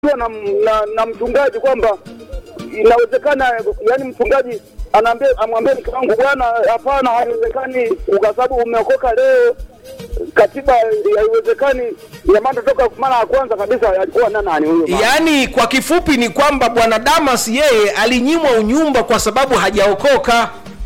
na, na, na mchungaji kwamba inawezekana, yani mchungaji anaambia amwambie mke wangu bwana, hapana, haiwezekani kwa sababu umeokoka leo, katiba haiwezekani. Ina maana toka mara ya kwanza kabisa alikuwa na nani huyo mama? yaani kwa kifupi ni kwamba bwana damas yeye alinyimwa unyumba kwa sababu hajaokoka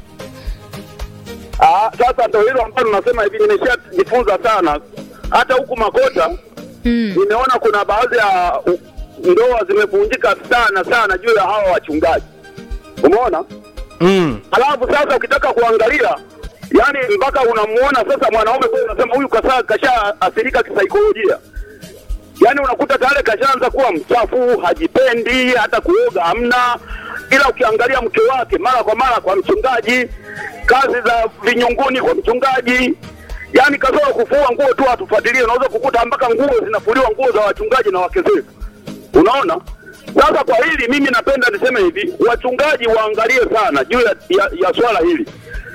Ah, sasa ndo hilo ambalo nasema hivi, nimeshajifunza sana hata huku Makota nimeona kuna baadhi ya u- ndoa zimevunjika sana sana juu ya hawa wachungaji, umeona. mm. Alafu sasa ukitaka kuangalia, yani mpaka unamuona sasa mwanaume kweli, unasema huyu kasa kasha athirika kisaikolojia. Yani unakuta tayari kashaanza kuwa mchafu, hajipendi, hata kuoga hamna, ila ukiangalia mke wake mara kwa mara kwa mchungaji, kazi za vinyunguni kwa mchungaji, yani kazoa kufua nguo tu hatufuatilie, unaweza kukuta mpaka nguo zinafuliwa nguo za wachungaji na wake zetu, unaona. Sasa kwa hili mimi napenda niseme hivi, wachungaji waangalie sana juu ya, ya, ya swala hili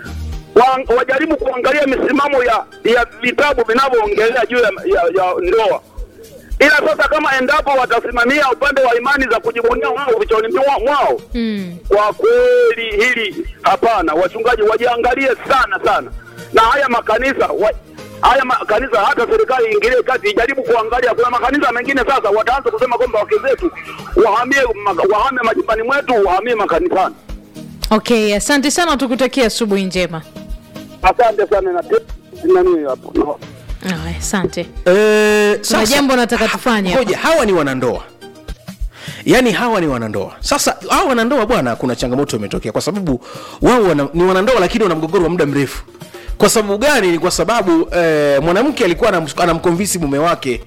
wa, wajaribu kuangalia misimamo ya ya vitabu vinavyoongelea juu ya, ya, ya ndoa. Ila sasa kama endapo watasimamia upande wa imani za kujibunia wao vichoni mwa- mwao Mm. kwa kweli hili hapana, wachungaji wajiangalie sana sana, na haya makanisa wa, haya makanisa, hata serikali iingilie kati, ijaribu kuangalia. Kuna makanisa mengine sasa wataanza kusema kwamba wake zetu wahamie ma- wahame majumbani mwetu, wahamie makanisani. Okay, asante sana, tukutakia asubuhi njema. Asante sana na nani hapo no. Aya, asante. e, Kuna jambo nataka tufanye hapa. hoja hawa ni wanandoa yaani hawa ni wanandoa sasa hawa wanandoa bwana kuna changamoto imetokea kwa sababu wao wana, ni wanandoa lakini wana mgogoro wa muda mrefu kwa sababu gani ni kwa sababu eh, mwanamke alikuwa anam- anamkonvisi mume wake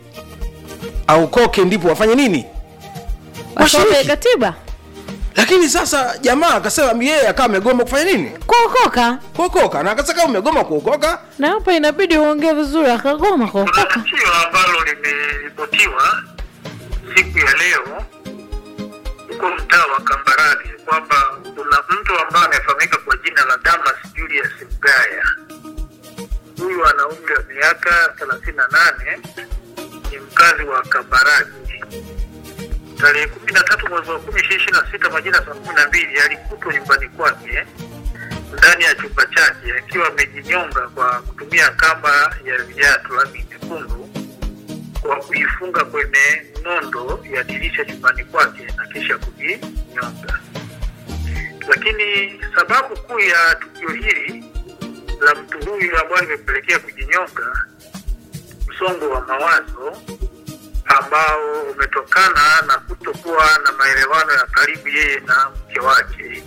aukoke ndipo wafanye nini Wasome Washiriki. katiba lakini sasa jamaa akasema yeye akawa amegoma kufanya nini kuokoka, kuokoka na akasema kama umegoma kuokoka na hapa inabidi uongee vizuri, akagoma Kuna kuokoka. tukio ambalo limeripotiwa siku ya leo huko mtaa wa Kambarage kwamba kuna mtu ambaye amefahamika kwa jina la Damas Julius Mgaya. Huyu ana umri wa miaka thelathini na nane, ni mkazi wa Kambarage. Tarehe kumi na tatu mwezi wa kumi ishirini na sita majira saa kumi na mbili alikutwa nyumbani kwake ndani ya chumba chake akiwa amejinyonga kwa kutumia kamba ya viatu rangi nyekundu kwa kuifunga kwenye nondo ya dirisha chumbani kwake na kisha kujinyonga. Lakini sababu kuu ya tukio hili la mtu huyu ambayo limepelekea kujinyonga, msongo wa mawazo ambao umetokana na kutokuwa na maelewano ya karibu yeye na mke wake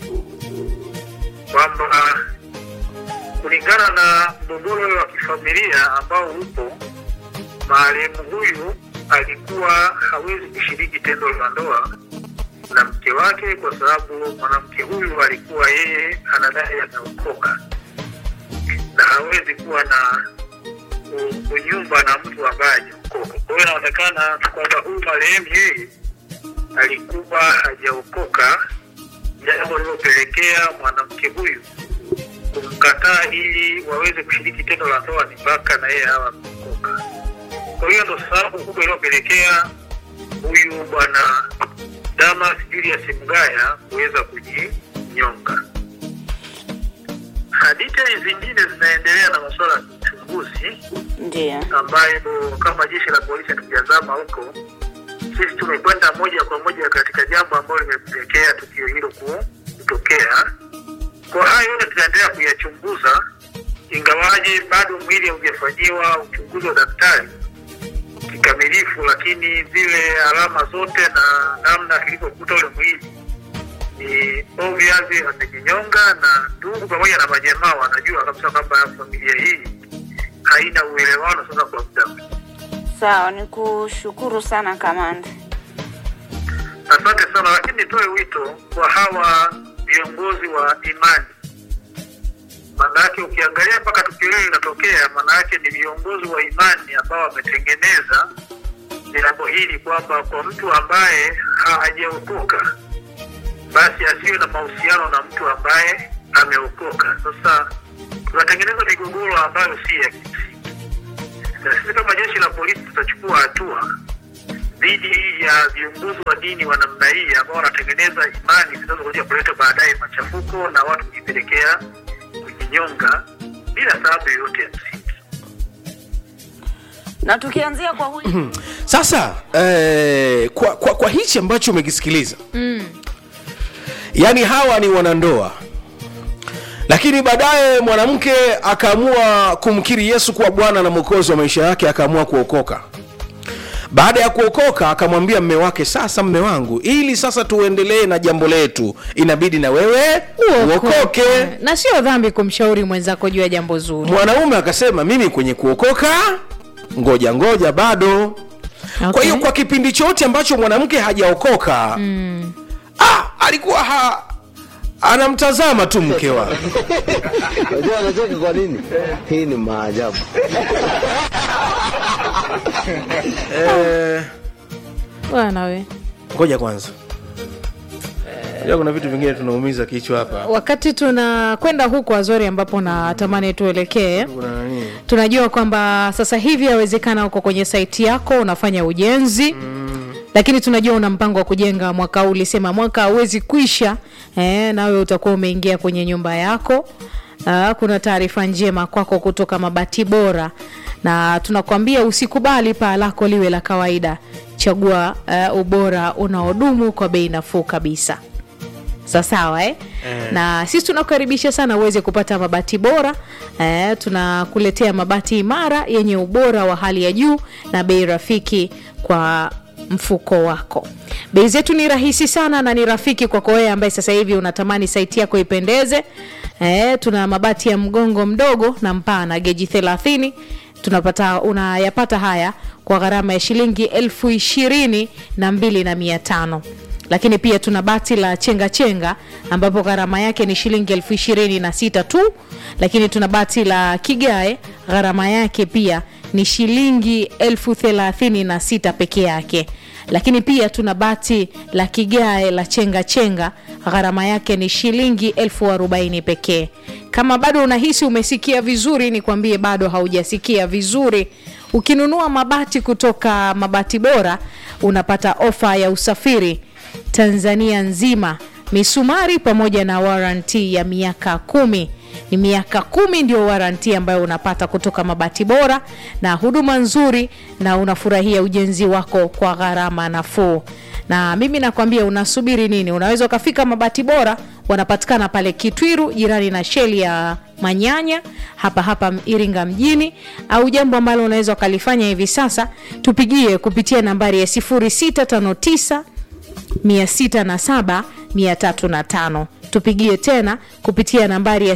kwamba kulingana na mgogoro wa kifamilia ambao upo, marehemu huyu alikuwa hawezi kushiriki tendo la ndoa na mke wake kwa sababu mwanamke huyu alikuwa yeye anadai ameokoka na hawezi kuwa na u- unyumba na mtu ambaye hajaokoka. Kwa hiyo inaonekana kwamba huyu marehemu yeye alikuwa hajaokoka, jambo lililopelekea mwanamke huyu kumkataa ili waweze kushiriki tendo la ndoa ni mpaka na yeye hawa ameokoka. Kwa hiyo ndo sababu kubwa iliyopelekea huyu bwana Damas Julius Mgaya kuweza kujinyonga. Hadithi zingine zinaendelea na masuala ya uchunguzi Ndiyo. ambayo kama jeshi la polisi hatujazama huko, sisi tumekwenda moja kwa moja katika jambo ambalo limepelekea tukio hilo ku- kutokea. Kwa hayo yote tunaendelea kuyachunguza, ingawaje bado mwili haujafanyiwa uchunguzi wa daktari kikamilifu, lakini zile alama zote na namna kilivyokuta ule mwili ni obvious amejinyonga, na ndugu pamoja na majamaa wanajua kabisa kwamba familia hii haina uelewano sasa kwa muda mrefu. Sawa, ni kushukuru sana kamanda. Asante sana, lakini nitoe wito kwa hawa viongozi wa imani. Maanake ukiangalia mpaka tukio hili linatokea, maanake ni viongozi wa imani ambao wametengeneza jambo hili kwamba kwa mtu ambaye hajaokoka basi asiwe na mahusiano na mtu ambaye ameokoka. Sasa tunatengeneza migogoro ambayo si ya kimsingi, na sisi kama jeshi la polisi tutachukua hatua dhidi ya viongozi wa dini wa namna hii ambao wanatengeneza imani zinazokuja kuleta baadaye machafuko na watu kujipelekea kujinyonga bila sababu yoyote ya msingi. Na tukianzia kwa huyu sasa eh, kwa, kwa, kwa hichi ambacho umekisikiliza mm. yaani hawa ni wanandoa lakini baadaye mwanamke akaamua kumkiri yesu kuwa bwana na mwokozi wa maisha yake akaamua kuokoka baada ya kuokoka akamwambia mme wake sasa mme wangu ili sasa tuendelee na jambo letu inabidi na wewe uokoke na sio dhambi kumshauri mwenzako juu ya jambo zuri mwanaume akasema mimi kwenye kuokoka ngoja ngoja bado Okay. kwa hiyo kwa kipindi chote ambacho mwanamke hajaokoka mm. ah, alikuwa ha, anamtazama tu mke wake Unajua anacheka kwa nini? Hii ni maajabu. Eh, bwana we ngoja kwanza Unajua kuna vitu vingine tunaumiza kichwa hapa wakati tunakwenda huko azori ambapo natamani tuelekee kuna nani tunajua kwamba sasa hivi yawezekana uko kwenye saiti yako unafanya ujenzi mm. lakini tunajua una mpango wa kujenga mwaka huu ulisema mwaka hauwezi kuisha eh, nawe utakuwa umeingia kwenye nyumba yako Uh, kuna taarifa njema kwako kutoka mabati bora na tunakwambia usikubali paa lako liwe la kawaida chagua uh, ubora unaodumu kwa bei nafuu kabisa sawasawa eh? eh. na sisi tunakukaribisha sana uweze kupata mabati bora eh, tunakuletea mabati imara yenye ubora wa hali ya juu na bei rafiki kwa mfuko wako bei zetu ni rahisi sana na ni rafiki kwako wewe ambaye sasa hivi unatamani saiti yako ipendeze eh, tuna mabati ya mgongo mdogo na mpana geji 30 tunapata unayapata haya kwa gharama ya shilingi elfu ishirini na mbili na mia tano lakini pia tuna bati la chenga chenga ambapo gharama yake ni shilingi elfu ishirini na sita tu lakini tuna bati la kigae gharama yake pia ni shilingi elfu thelathini na sita peke yake lakini pia tuna bati la kigae la chenga chenga gharama yake ni shilingi elfu arobaini pekee kama bado unahisi umesikia vizuri nikwambie bado haujasikia vizuri ukinunua mabati kutoka mabati bora unapata ofa ya usafiri tanzania nzima misumari pamoja na waranti ya miaka kumi ni miaka kumi ndio waranti ambayo unapata kutoka mabati bora na huduma nzuri na unafurahia ujenzi wako kwa gharama nafuu na mimi nakwambia unasubiri nini unaweza ukafika mabati bora wanapatikana pale kitwiru jirani na sheli ya manyanya hapa hapa iringa mjini au jambo ambalo unaweza ukalifanya hivi sasa tupigie kupitia nambari ya 0659 607 305 tupigie tena kupitia nambari ya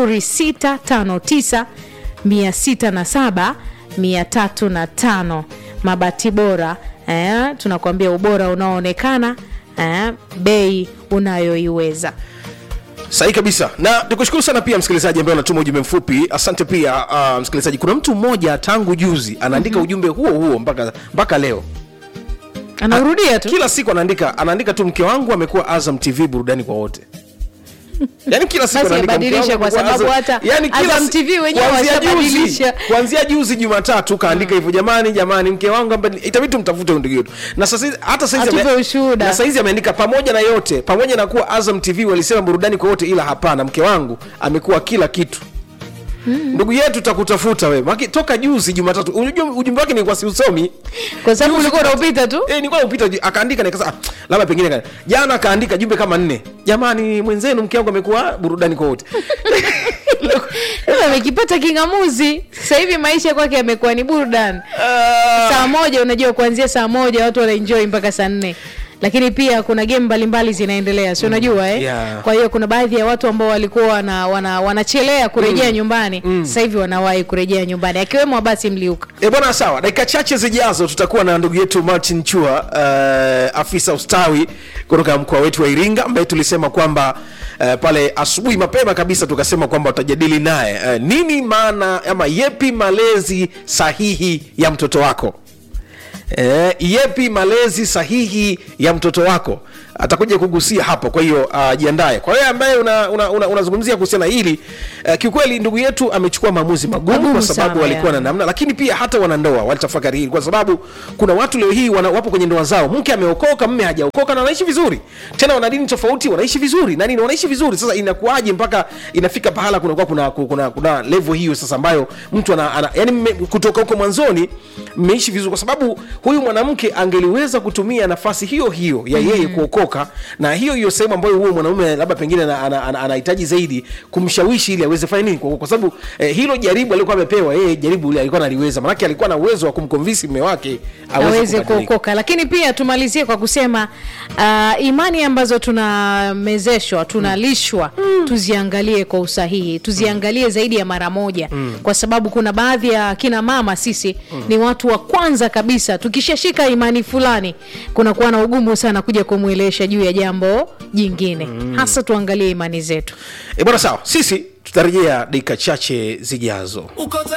0659 607 305 mabati bora eh, tunakuambia ubora unaoonekana eh, bei unayoiweza sahi kabisa na tukushukuru sana pia msikilizaji ambaye unatuma ujumbe mfupi asante pia uh, msikilizaji kuna mtu mmoja tangu juzi anaandika mm-hmm. ujumbe huo huo mpaka mpaka leo anaurudia tu kila siku anaandika anaandika tu mke wangu amekuwa azam tv burudani kwa wote yani kila siku Basi anaandika, "Mke abadilishe wangu kwa amekuwa sababu Azam." hata yani kila Azam si- TV wenyewe kuanzia juzi washabadilisha. kuanzia juzi jumatatu kaandika hivyo jamani jamani mke wangu ambaye itabidi tumtafute huyu ndugu yetu na sasa hizi- hata saizi Atupe ame- ushuhuda. na saizi ameandika pamoja na yote pamoja na kuwa azam tv walisema burudani kwa wote ila hapana mke wangu amekuwa kila kitu ndugu yetu takutafuta wewe Maki, toka juzi jumatatu unajua ujumbe wake nilikuwa siusomi kwa sababu Juzi ulikuwa Jumatatu. unaupita tu Eh, nilikuwa naupita ju- akaandika nikasema ah, labda pengine ka- jana akaandika jumbe kama nne jamani mwenzenu mke wangu amekuwa burudani kwa wote Sasa amekipata kingamuzi sasa hivi maisha kwake yamekuwa ni burudani saa moja unajua kuanzia saa moja watu wanaenjoy mpaka saa nne lakini pia kuna game mbalimbali zinaendelea si unajua eh? yeah. kwa hiyo kuna baadhi ya watu ambao walikuwa wana, wana, wanachelea kurejea nyumbani sasa hivi wanawahi kurejea nyumbani akiwemo abasi mliuka E bwana, sawa. Dakika chache zijazo tutakuwa na ndugu yetu Martin Chua, uh, afisa ustawi kutoka mkoa wetu wa Iringa, ambaye tulisema kwamba uh, pale asubuhi mapema kabisa tukasema kwamba utajadili naye uh, nini maana ama yepi malezi sahihi ya mtoto wako Eh, yepi malezi sahihi ya mtoto wako atakuja kugusia hapo kwa hiyo uh, jiandae kwa hiyo ambaye unazungumzia una, una, unazungumzia kuhusiana na hili uh, kiukweli ndugu yetu amechukua maamuzi magumu, Magumu kwa sababu sana, walikuwa yeah. na namna lakini pia hata wanandoa walitafakari hili kwa sababu kuna watu leo hii wana, wapo kwenye ndoa zao mke ameokoka mme hajaokoka na wanaishi vizuri tena wana dini tofauti wanaishi vizuri na nini wanaishi vizuri sasa inakuwaje mpaka inafika pahala kunakuwa kuna, kuna, kuna, kuna level hiyo sasa ambayo mtu ana, ana yani mme, kutoka huko mwanzoni mmeishi vizuri kwa sababu huyu mwanamke angeliweza kutumia nafasi hiyo hiyo ya yeye kuokoka na hiyo hiyo sehemu ambayo huyo mwanaume labda pengine ana- ana- ana- anahitaji zaidi kumshawishi ili aweze fanya nini kwa, kwa sababu eh, hilo jaribu alikuwa amepewa yeye jaribu ile alikuwa analiweza manake alikuwa na uwezo wa kumkonvinsi mme wake aweze kubadilika. kuokoka lakini pia tumalizie kwa kusema uh, imani ambazo tunamezeshwa tunalishwa mm. tuziangalie kwa usahihi tuziangalie zaidi ya mara moja mm. kwa sababu kuna baadhi ya kina mama sisi mm. ni watu wa kwanza kabisa tukishashika imani fulani kunakuwa na ugumu sana kuja kumwelesha juu ya jambo jingine mm. hasa tuangalie imani zetu e bwana sawa sisi tutarejea dakika chache zijazo